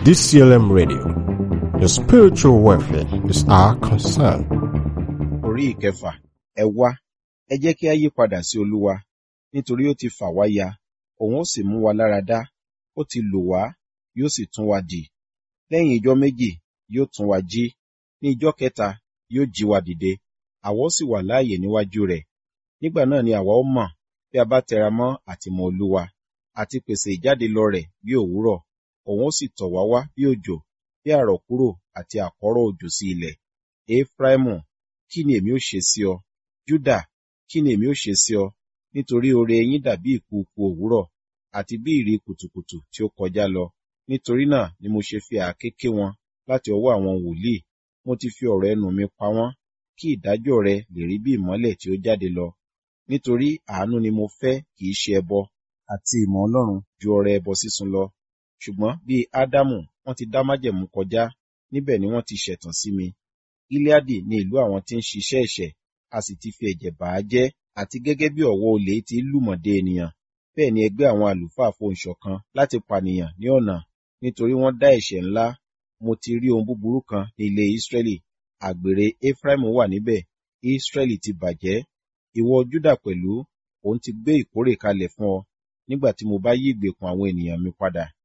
DCLM Radio. Your spiritual welfare is our concern. orí ìkẹfà ẹ wá ẹ jẹ́ kí a yí padà sí olúwa nítorí ó ti fà wá ya òun ó sì mú wa lára dá ó ti lò wá yóò sì tún wa dì lẹ́yìn ijọ́ méjì yóò tún wa jí ní ijọ́ kẹta yóò jí wa dìde àwa ó sì wà láàyè níwájú rẹ̀ nígbà náà ni àwa ó mọ̀ bí a bá tẹra mọ́ àtìmọ́ olúwa àti pèsè ìjáde lọ rẹ̀ bí òwúrọ̀ òun ó sì tọ̀ wá wá bí òjò bí àrọ̀kúrò àti àkọ́rọ̀ òjò sí ilẹ̀ efraimu kí ni èmi ó ṣe sí ọ júdà kí ni èmi ó ṣe sí ọ nítorí oore yín dàbí ìkùukù òwúrọ̀ àti bí ìrì kùtùkùtù tí ó kọjá lọ nítorí náà ni mo ṣe fi àáké ké wọn láti ọwọ́ àwọn wòlíì mo ti fi ọ̀rọ̀ ẹnu mi pa wọ́n kí ìdájọ́ rẹ lè rí bí ìmọ́lẹ̀ tí ó jáde lọ nítorí àánú ni mo fẹ́ kì í ṣe ẹbọ àti ìmọ̀ ọlọ́run ju ọrẹ ẹbọ sísun lọ ṣùgbọ́n bíi ádámù wọ́n ti dá májẹ̀mú kọjá níbẹ̀ ni wọ́n ti ṣẹ̀tàn sí mi gileadi ní ìlú àwọn tí ń ṣiṣẹ́ ẹ̀ṣẹ̀ a sì ti fi ẹ̀jẹ̀ bà á jẹ́ àti gẹ́gẹ́ bí ọ̀wọ́ olè ti lùmọ̀dé ènìyàn bẹ́ẹ̀ ni ẹgbẹ́ àwọn àlùfáà fohùn ṣọ̀kan láti pànìyàn ní ọ̀nà nítorí wọ́n dá ẹ̀ṣẹ̀ ńlá mo ti rí ohun búburú kan ní ilé Ísírẹ́lì àgbèrè Éfráímù wà níbẹ̀ Ísírẹ́lì ti bàjẹ́ ìwọ Júdà pẹ̀lú òun ti gbé ìkórè kalẹ̀ fún ọ nígbà tí mo bá yí ìgbèkùn àwọn ènìyàn mi padà